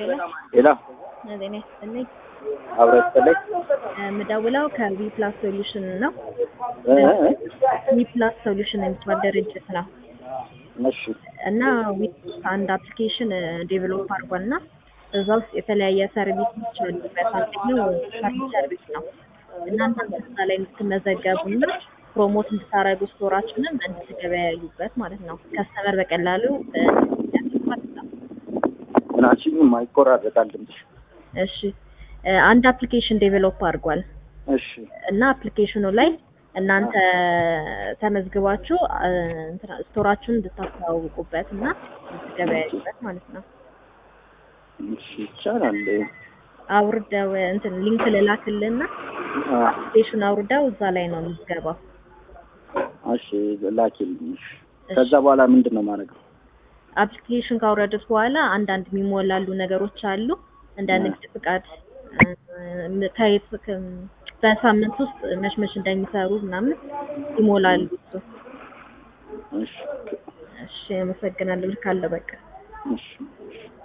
ሌላ ጤና ይስጥልኝ። አብረ ይስጥልኝ። የምደውለው ከዊ ፕላስ ሶሉሽን ነው። እ እ ዊ ፕላስ ሶሉሽን የሚባል ድርጅት ነው እሺ እና ዊ አንድ አፕሊኬሽን ዴቨሎፕ አድርጓል እና እዛ ውስጥ የተለያየ ሰርቪሶች አሉበት። አንደኛው ሰርቪስ ሰርቪስ ነው። እናንተ እዛ ላይ እንድትመዘገቡ እና ፕሮሞት እንድታረጉ ስቶራችንን እንድትገበያዩበት ማለት ነው። ከስተመር በቀላሉ እ ማለት ነው። ምናችን ማይቆራረጣል ድምፅሽ። እሺ እ አንድ አፕሊኬሽን ዴቨሎፕ አድርጓል እሺ እና አፕሊኬሽኑ ላይ እናንተ ተመዝግባችሁ እ እንትና ስቶራችሁን እንድታስተዋውቁበት እና እንድትገበያዩበት ማለት ነው። እሺ ይቻላል። አውርደው እንትን ሊንክ ልላክልና አ አፕሊኬሽን አውርደው እዛ ላይ ነው የሚገባው። እሺ ላኪልኝ። እሺ ከዛ በኋላ ምንድን ነው ማድረገው? አፕሊኬሽን ካወረዱት በኋላ አንዳንድ የሚሞላሉ ነገሮች አሉ እንደ ንግድ ፍቃድ እ ከየት ከ- በሳምንት ውስጥ መች መች እንደሚሰሩ ምናምን ይሞላሉ። እሱ እሺ እሺ አመሰግናለሁ። ልካለሁ በቃ እሺ እሺ